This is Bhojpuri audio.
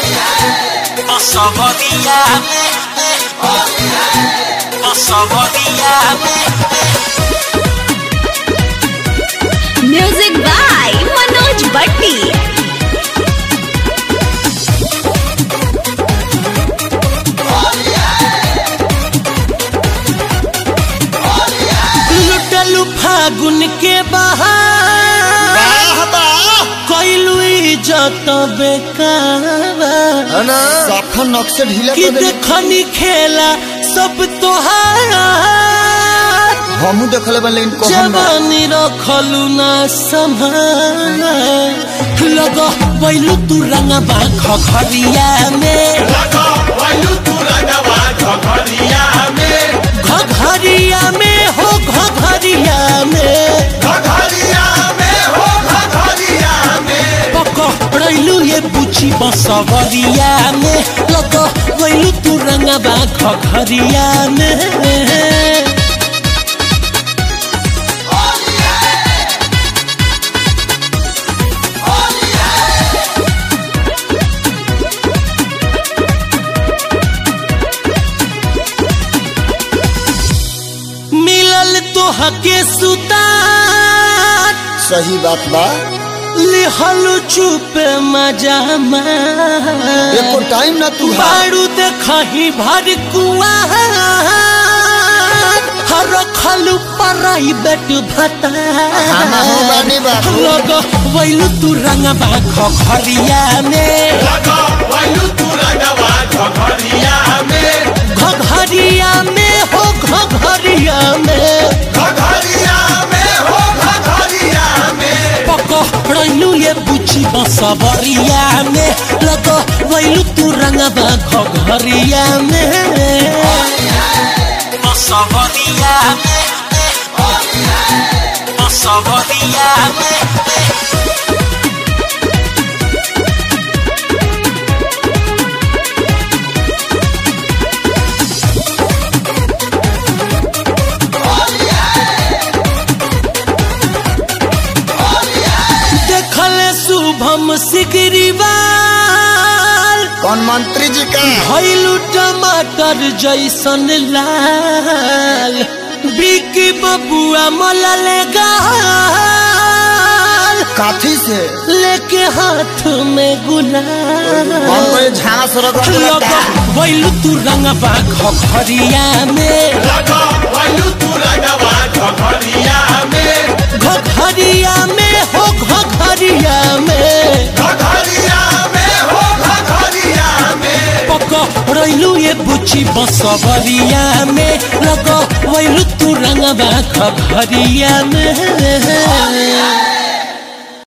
Osogodiame, Osogodiame. Music by Manoj Bhatti लुटलू फागुन के बहार वाह वाह कैलू इज्जत बेकार साफा नक्शे ढीला कि कर देली देखनी खेला सब तोहार हमू देखले बा लेकिन कहम ना जवानी रखलू ना संभाल लग बैलू तू रंगबा खखरिया में घघरिया में हो घघरिया में पकड़लू ये बुची बसवरिया में लग बैलू तू रंगबा खखरिया में मिलल तो हके सुतार सही बात बा लिहल चुप मजा एको टाइम ना तू हा बारू देखही भर कुआर हर खलु प्राइवेट भता हम हो बानी बाबू लग वैलु तू रंगबा खखरिया में घघरिया में हो घघरिया में पकड़लू ये बुची बसवरिया में लग वैलू तू रंगबा घघरिया में बसवरिया में बसवरिया में देखल शुभम सिगरीवाल कौन मंत्री जी का भैलू टमाटर जैसन लाल बिकी बबुआ मलल गाल काथी से लेके हाथ में हम गुलाल कोई झांस रख लग भैलू तू रंगबा खखरिया में घघरिया में हो घघरिया में पकड़लू ये बुची बसवरिया में लग वैलू तू रंगबा खखरिया में